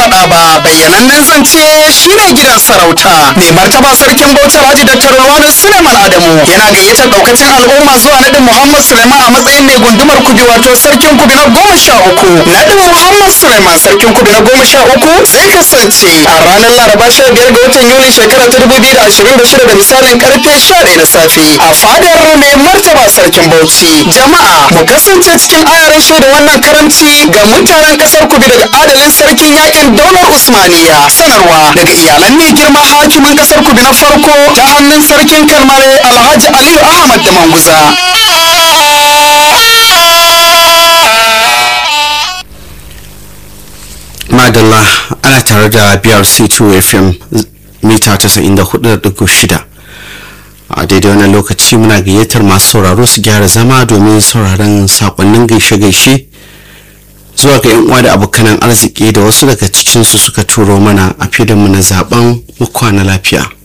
faɗa ba bayyanannen zance shine gidan sarauta mai martaba sarkin bauchi alhaji dr Rawanu suleiman adamu yana gayyatar daukacin al'umma zuwa naɗin muhammad suleiman a matsayin mai gundumar kubi wato sarkin kubi na goma sha uku naɗin muhammad suleiman sarkin kubi na goma sha uku zai kasance a ranar laraba sha biyar ga watan yuli shekara ta dubu biyu da ashirin da shida da misalin karfe sha ɗaya na safe a fadar mai martaba sarkin bauchi jama'a mu kasance cikin ayarin shaida wannan karamci ga mutanen kasar kubi daga adalin sarkin yakin daular usmaniya sanarwa daga iyalan mai girma hakimin kasar kubi na farko ta hannun sarkin kalmare alhaji aliyu ahmad da manguza madalla ana tare da brc2 fm mita 94.6 a daidai wannan lokaci muna gayyatar masu sauraro su gyara zama domin sauraron sakonnin gaishe-gaishe zuwa ga yan uwa da abokanan arziki da wasu daga cikinsu suka turo mana a fidanmu na zaben mu kwana lafiya